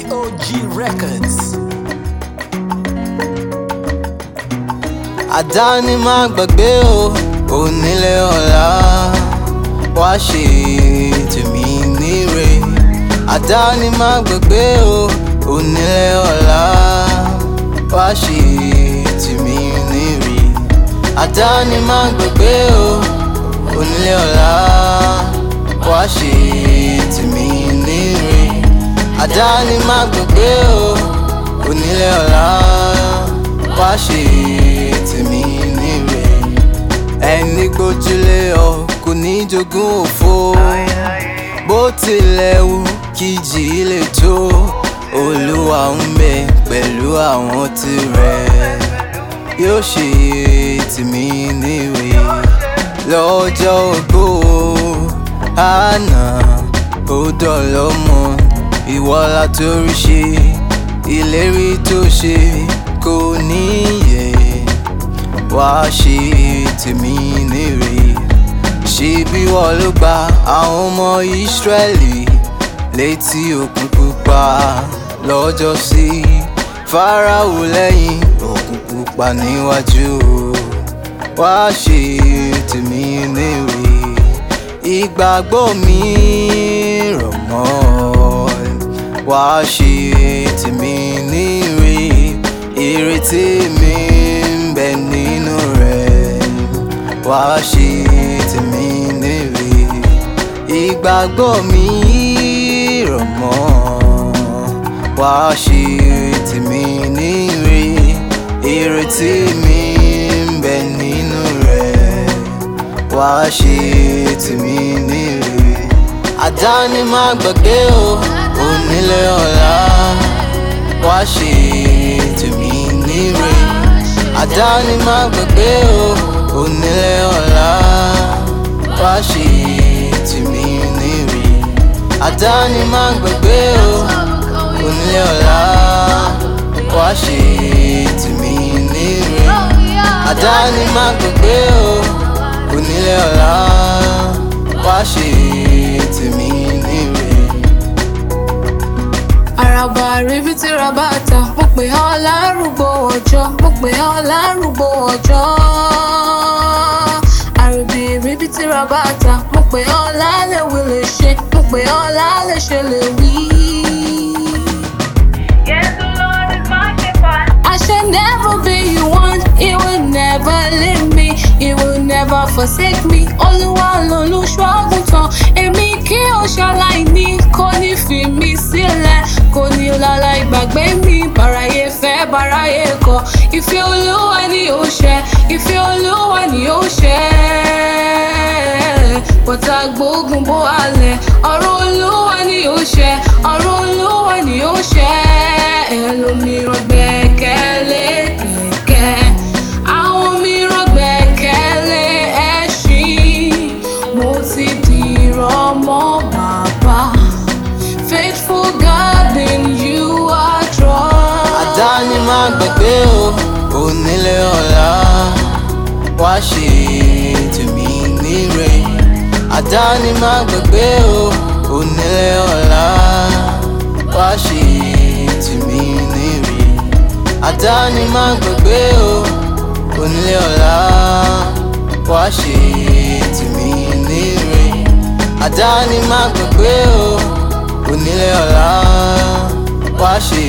POG Records. àdáni má gbàgbé o onílé ọ̀la wá ṣe tèmi níre àdáni má gbàgbé o onílé ọ̀la wá ṣe tèmi níre àdáni má gbàgbé o onílé ọ̀la wá ṣe tèmi níre àdáni má gbàgbé o onílé ọ̀la wá ṣe tèmi níre ẹni gbójúlé ọ kò ní jogún òfo bó tilẹ̀ wù kí jì í lè tó olúwa ń bẹ pẹ̀lú àwọn tirẹ̀ yóò ṣe tèmi níre lọ́jọ́ ògbó àná ó dọ̀lọ́mọ ìwọ́lá torí ṣe ìlérí tó ṣe kò níyè wá ṣe tèmi nírè ṣe bí wọ́n ló gba àwọn ọmọ ìsírẹ́lì létí òkun pupa lọ́jọ́ sí fáráò lẹ́yìn òkun pupa níwájú wá ṣe tèmi nírè ìgbàgbọ́ mi rọ̀ mọ́ wá ṣe tèmi nírè ìrètí mi ń bẹ nínú rẹ̀ wá ṣe tèmi nírè ìgbàgbọ́ mi rọ̀ mọ́ wá ṣe tèmi nírè ìrètí mi ń bẹ nínú rẹ̀ wá ṣe tèmi nírè àdáni má gbàgbé o onílé ọ̀la wá ṣe tèmi níre àdáni má gbàgbé o onílé ọ̀la wá ṣe tèmi níre àdáni má gbàgbé o onílé ọ̀la wá ṣe tèmi níre àdáni má gbàgbé o onílé ọ̀la wá ṣe tèmi níre. àràbà ríbi tí rabata mo pè ọ́ lárúgbó ọjọ́ mo pè ọ́ lárúgbó ọjọ́ àròbì ríbi tí rabata mo pè ọ́ lálẹ́ wí lè ṣe mo pè ọ́ lálẹ́ ṣe lè wí. Yes, the Lord is my shepherd. I shall never be you want, he will never leave me, he will never forsake me. Olúwa lolùṣọ́ àgùntàn, èmi kí o ṣaláìní, kò ní fi mí sílẹ̀, kò ní lálá ìgbàgbé mi, bàráyé fẹ́ bàráyé kọ̀. Ìfẹ́ Olúwa ni ó ṣẹ, ìfẹ́ Olúwa ni ó ṣẹ. Bọ́tà gbógun bó alẹ̀, ọ̀rọ̀ Olúwa ni ó ṣẹ, ọ̀rọ̀ Olúwa ni ó ṣẹ. Ẹlòmíràn gbẹ́kẹ̀lé kẹ̀kẹ́, àwọn mìíràn gbẹ́kẹ̀lé ẹṣin. Mo ti dìrọ̀ mọ́ bàbá. Faithful God in you I trust. àdáni má gbàgbé o onílé ọ̀la wá ṣe tèmi níre àdáni má gbàgbé o onílé ọ̀la wá ṣe tèmi níre àdáni má gbàgbé o onílé ọ̀la wá ṣe tèmi níre àdáni má gbàgbé o onílé ọ̀la wá ṣe